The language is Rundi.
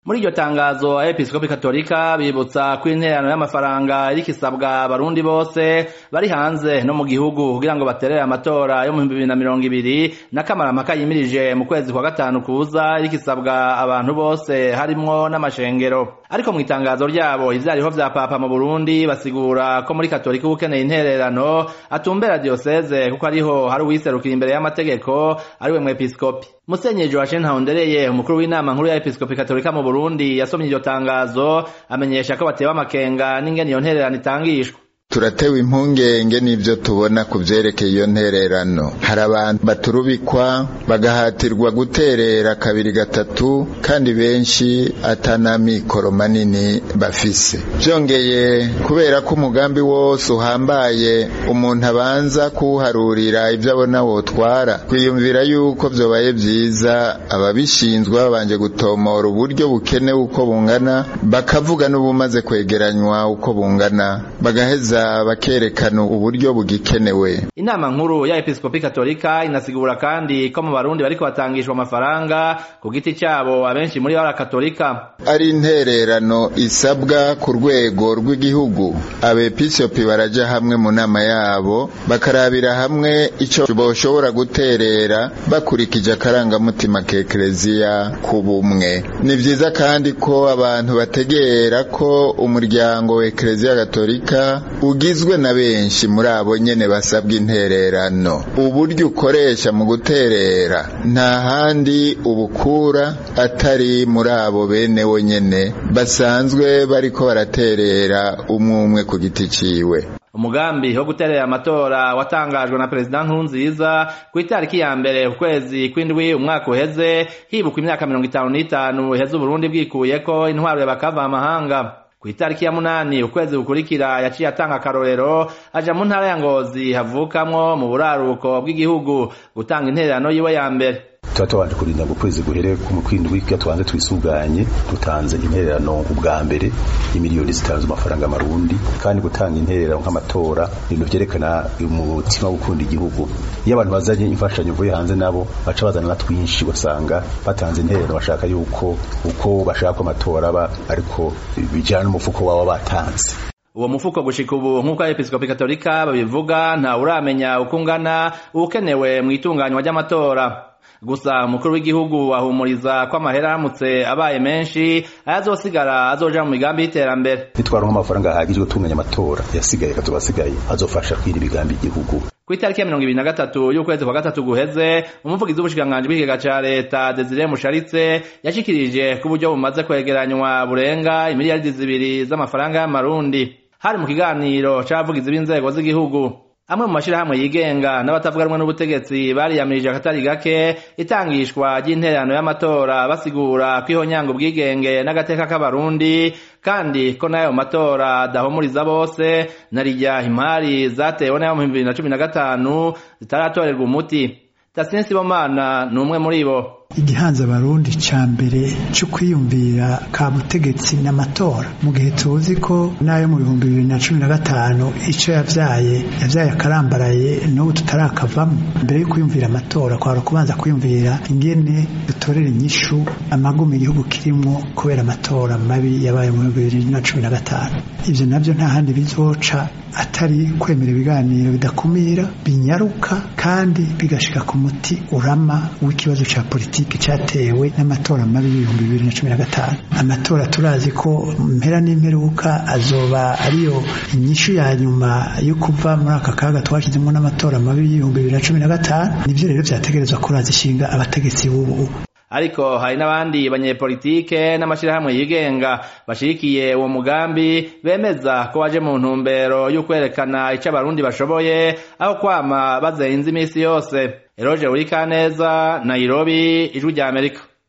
muri iryo tangazo abepiskopi katolika bibutsa ko intererano y'amafaranga iriko isabwa abarundi bose bari hanze no mu gihugu kugira ngo baterere amatora yo mu bihumbi bibiri na mirongo ibiri n'akamaramaka yimirije mu kwezi kwa gatanu kuza iriko isabwa abantu bose harimwo n'amashengero ariko mu itangazo ryabo ivyariho vya papa mu burundi basigura ko muri katolika ukeneye intererano atumbera diyoseze kuko ariho hari uwiserukira imbere y'amategeko ariwe mwepiskopi musenyeri joachine ntahondereye umukuru w'inama nkuru ya episkopi katolika mu burundi yasomye iryo tangazo amenyesha ko batewe amakenga n'ingene iyo ntererano itangishwa turatewe impungenge n'ivyo tubona ku vyerekeye iyo ntererano hari abantu baturubikwa bagahatirwa guterera kabiri gatatu kandi benshi atanamikoro manini bafise vyongeye kubera ko umugambi wose uhambaye umuntu abanza kuwuharurira ivyo abona wotwara twiyumvira yuko vyobaye vyiza ababishinzwe babanje gutomora uburyo bukenewe uko bungana bakavuga n'ubumaze kwegeranywa uko bungana bagaheza bakerekana uburyo bugikenewe inama nkuru ya episkopi katolika inasigura kandi ko mu barundi bariko batangishwa amafaranga ku giti cyabo abenshi muri bo ari katolika ari intererano isabwa ku rwego rw'igihugu abepiskopi baraja hamwe mu nama yabo bakarabira hamwe ico boshobora guterera bakurikije akarangamutima k'ekereziya ku bumwe ni vyiza kandi ko abantu bategera ko umuryango wa ekereziya katolika ugizwe na benshi muri abo nyene basabwa intererano uburyo ukoresha mu guterera nta handi ubukura atari muri abo bene wo nyene basanzwe bariko baraterera umwe umwe ku giti ciwe umugambi wo guterera amatora watangajwe na perezida nkurunziza ku itariki ya mbere ukwezi kw'indwi umwaka uheze hibukwa imyaka mirongo itanu n'itanu iheze uburundi bwikuyeko intwaro y'abakava amahanga ku itariki ya munani ukwezi gukurikira yaciye atanga akarorero aja mu ntara ya ngozi havukamwo mu buraruko bw'igihugu gutanga intererano yiwe ya mbere tuba tubanje kurinda ngo ukwezi guhere mu kwindwi kugira tubanze twisuganye dutanze intererano ubwa mbere y'imiliyoni zitanze amafaranga amarundi kandi gutanga intererano nk'amatora ibintu vyerekana umutima wo gukunda igihugu iyo abantu bazanye imfashanyo vuye hanze nabo baca bazana na twinshi ugasanga batanze intererano bashaka yuko uko bashaka ko amatora aba ariko bijana n'umufuko waba batanze uwo mufuko gushika ubu nk'uko abepiskopi katolika babivuga nta uramenya uko ungana ukenewe mu itunganywa ry'amatora gusa umukuru w'igihugu ahumuriza ko amahera aramutse abaye menshi ayazosigara azoja mu migambi y'iterambere nitwaronka amafaranga ahagije gutunganya amatora yasigaye kazoba asigaye azofasha kwira imigambi y'igihugu ku itariki ya mirongo ibiri na gatatu y'ukwezi kwa gatatu guheze umuvugizi w'ubushikiranganji bw'ikigega ca leta desire musharitse yashikirije ko uburyo bumaze kwegeranywa burenga imiliyaridi zibiri z'amafaranga y'amarundi hari mu kiganiro c'abavugizi b'inzego z'igihugu amwe mu mashirahamwe yigenga n'abatavuga rumwe n'ubutegetsi bariyamirije akatari gake itangishwa ry'intererano y'amatora basigura ko ihonyanga ubwigenge n'agateka k'abarundi kandi ko n'ayo matora adahumuriza bose na rijya impari zatewe n'ayo mu bibiri na cumi na gatanu zitaratorerwa umuti tasini sibomana ni umwe muri bo igihanza abarundi ca mbere cyo kwiyumvira ka butegetsi n'amatora mu gihe tuzi ko n'ayo mu bihumbi bibiri na cumi na gatanu ico yavyaye yavyaye akarambaraye n'ubu tutarakavamo mbere yo kwiyumvira amatora kwara kubanza kwiyumvira ingene dutorera inyishu amagumi igihugu kirimwo kubera amatora mabi yabaye mu bihumbi bibiri na cumi na gatanu ivyo navyo nta handi bizoca atari kwemera ibiganiro bidakumira binyaruka kandi bigashika ku muti urama w'ikibazo ca politiki politiki cyatewe n'amatora mabi y'ibihumbi bibiri na cumi na gatanu amatora turazi ko mpera n'imperuka azoba ariyo inyishu ya nyuma yo kuva muri aka kaga twashyizemo n'amatora mabi y'ibihumbi bibiri na cumi na gatanu nivyo rero vyategerezwa kuraza ishinga abategetsi b'ubu ariko hari n'abandi banyepolitike n'amashirahamwe yigenga bashigikiye uwo mugambi bemeza ko waje mu ntumbero yo kwerekana ico abarundi bashoboye aho kwama bazenze imisi yose eroje uri kaneza nairobi ijwi rya amerika